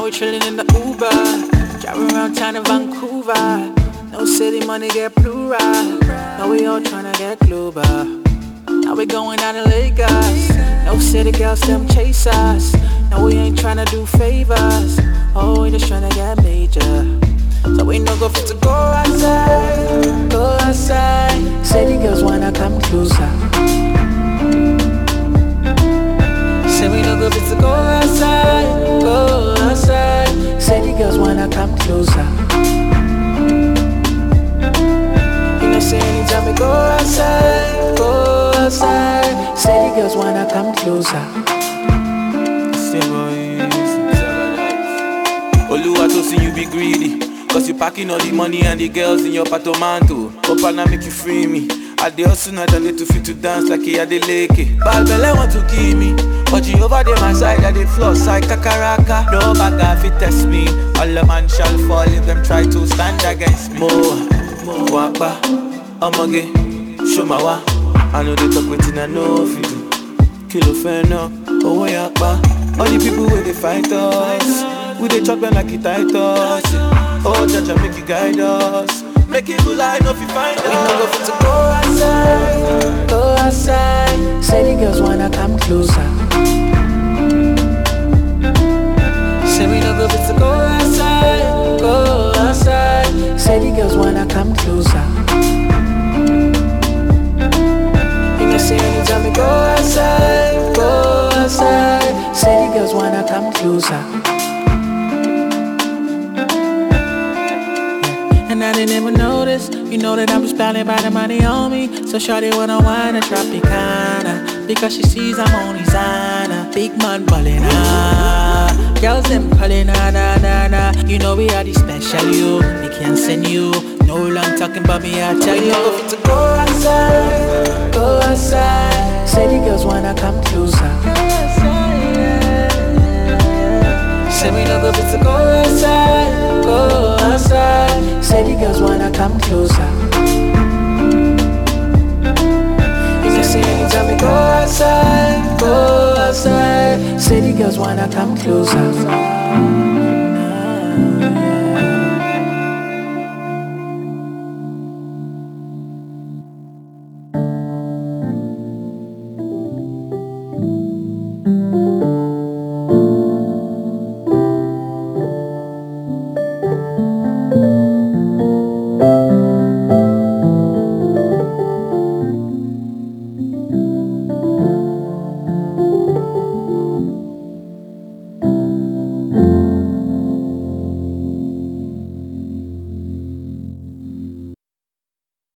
we chillin' in the Uber. Driving around town in Vancouver. No city money get plural. Now we all tryna get global. Now we going out in Lagos. No city girls, them chase us. No, we ain't tryna do favors. Oh, we just tryna get major. So we no go fit to go outside, go outside. City girls wanna come closer. Say we no go fit to go outside, go outside. City girls wanna come closer. You know, say anytime we go outside, go outside. City girls wanna come closer. Oluwa to see you be greedy. Cause you packing all the money and the girls in your patomanto. Hope I make you free me. I dey hustle night and day to fit to dance like a de leke. Bad belle want to kill me. But you over there my side, I dey floss like kakaraka. No bagger fit test me. All a man shall fall if them try to stand against me. Mo, mo, wapa, omoge, show my wa. I know they talk wetin I know if you do. Kilo fena, oh yakpa. All the people where they fight us, we dey chop them like it tight us. Oh, Jaja, make you guide us. Make it good like no fi find We no go us. fit to go outside, go outside. City girls wanna come closer. Say we no go fit to go outside, go outside. City girls wanna come closer. You know, say anytime we go outside, go outside. City girls wanna come closer. And I didn't even notice You know that I'm spouting by the money on me So shawty wanna wine and Tropicana Because she sees I'm on designer Big man ballin' ah Girls them calling ah na na na You know we are the special you We can't send you No long talking about me I tell you go fit to go outside Go outside Say the girls wanna come closer Say we no go fit to go outside, go outside. Say the girls wanna come closer. You can say anytime we go outside, go outside. Say the girls wanna come closer.